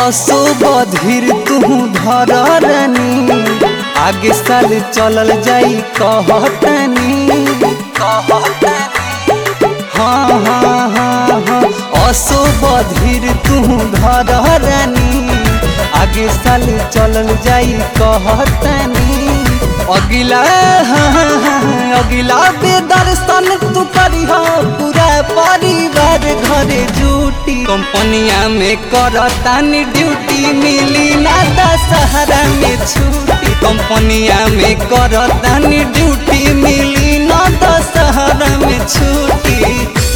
असो बधिर तू धर रानी आगे साल चलल जाई कहतनी हाँ हाँ हाँ हाँ असो बधिर तू धर रानी आगे साल चलल जाई कहतनी अगिला हाँ, हाँ, हाँ, अगिला बेदर्शन तू करिह पूरा परिवार घरे जुटी कंपनिया में करतानी ड्यूटी मिली ना दशहरा में छुट्टी कंपनिया में करतानी ड्यूटी मिली ना दशहरा में छुट्टी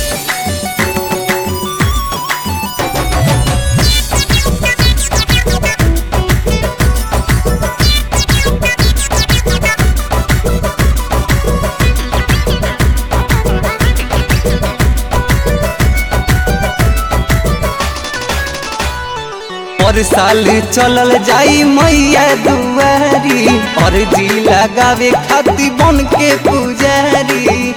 और साल चलल जाई मैया दुआरी और जी लगावे खाती बन के पुजारी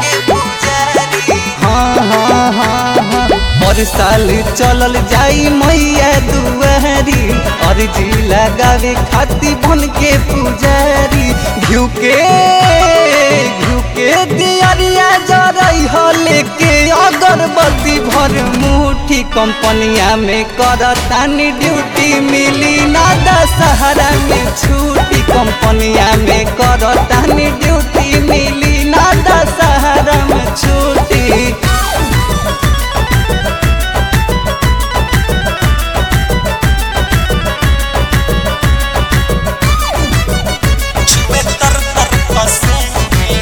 हाँ हाँ हाँ हाँ और साल चलल जाई मैया दुआरी और जी लगावे खाती बन के पुजारी घिउ के घिउ के दियरिया जरई हो लेके अगरबत्ती भर मुठी कंपनिया में करतानी ड्यूटी मिली ना दशहरा में छुट्टी कंपनिया में करतानी ड्यूटी मिली ना दशहरा में छुट्टी में तर तर पसीने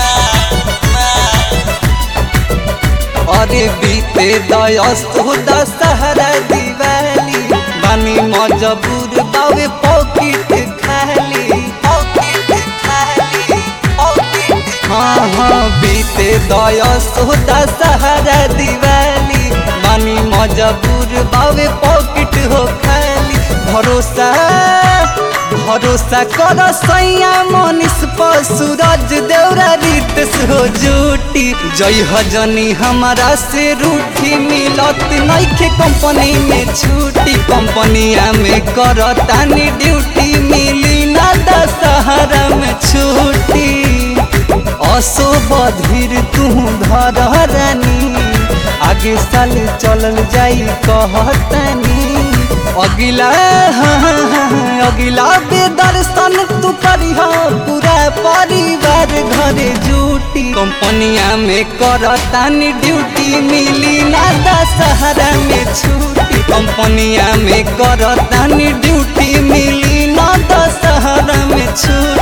अरे बीते दयस्तु दशहरा दिवाली बानी मजबूर बावे पॉकेट खाली पॉकेट खाली पॉकेट हाँ हाँ बीते दयस्तु दशहरा दिवाली बानी मजबूर बावे पॉकेट हो खाली भरोसा भरोसा कर सैया मनीष पर सूरज देवरा रितेश हो जूटी जय हजनी हमारा से रूठी मिलत नइखे कंपनी में छुट्टी कंपनिया में करतानी ड्यूटी मिली ना दशहरा में छुट्टी असो बधिर तू धर रानी आगे साल चलल जाई कहतनी अगिला हाँ, हाँ, हाँ, अगिला बेदर्शन तू करिह पूरा परिवार घरे जुटी कंपनिया में करतानी ड्यूटी मिली ना दशहरा में छुट्टी कंपनिया में करतानी ड्यूटी मिली ना दशहरा में छुट्टी